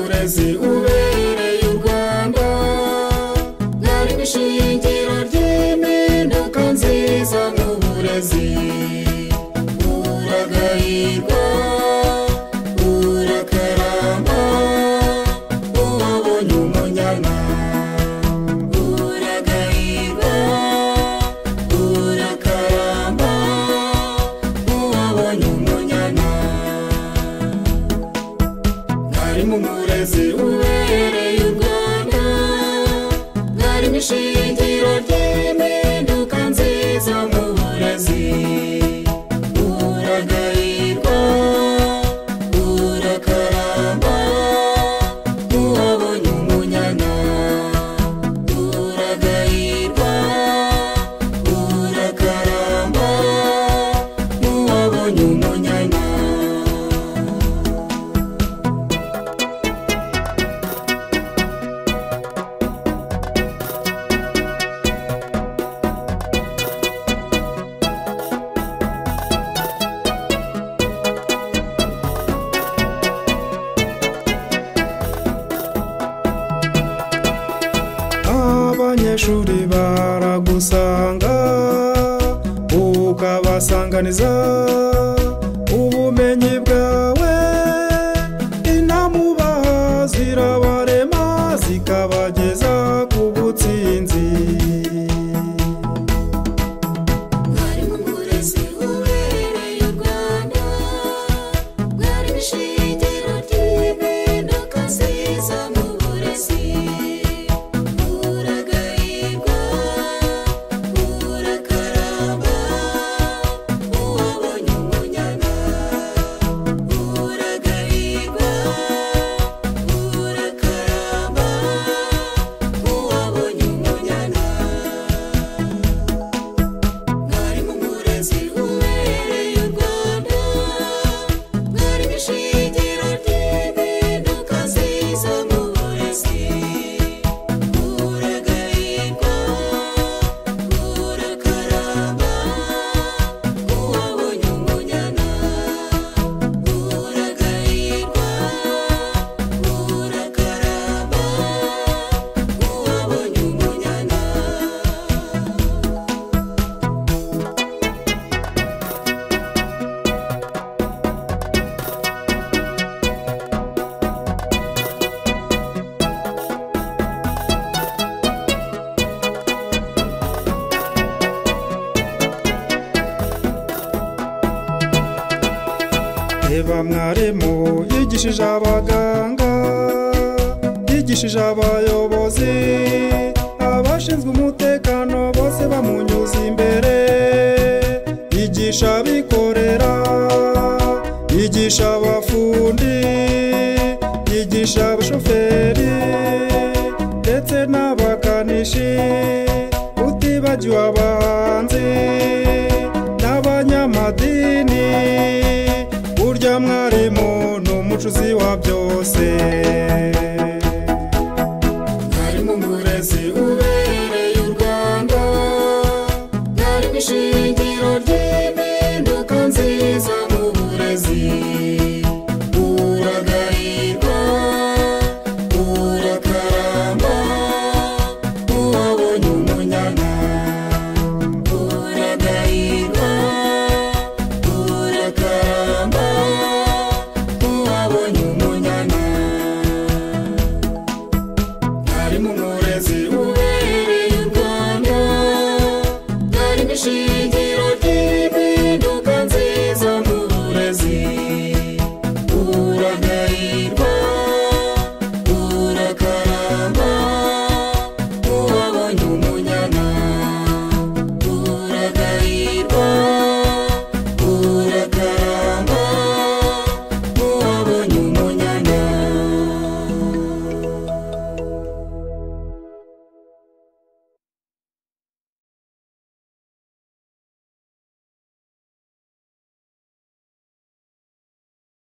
kazi ubereye u rwanda mwarimu ishingiro ry'impinduka nziza mu burezi uragayirwa urakaramba uwabonye umunyana uragayirwa urakaramba uwabonye umunyana mwarimu murezi ubereye u rwanda mwarimu ishingiro ry'impinduka nziza mu burezi uragayirwa urakaramba uwabonye umunyana uragayirwa urakaramba uwabonye umunyana abanyeshuri baragusanga ukabasanganiza ubumenyi bwawe inama ubaha zirabarema zikabageza ku butsinzi Mwarimu murezi ubereye u Rwanda Mwarimu ishingiro ry'impinduka nziza mu burezi Uragayirwa, urakaramba uwabonye umunyana Uragayirwa, urakaramba uwabonye umunyana mwarimu murezi ubereye u rwanda mwarimu ishingiro ry'impinduka nziza mu burezi uragayirwa urakaramba uwabonye umunyana uragayirwa urakaramba uwabonye umunyana reba mwarimu yigishije abaganga yigishije abayobozi abashinzwe umutekano bose bamunyuze imbere yigisha abikorera yigisha abafundi yigisha abashoferi ndetse n'abakanishi utibagiwe abahanzi n'abanyamadini burya mwarimu ni umucuzi wa byose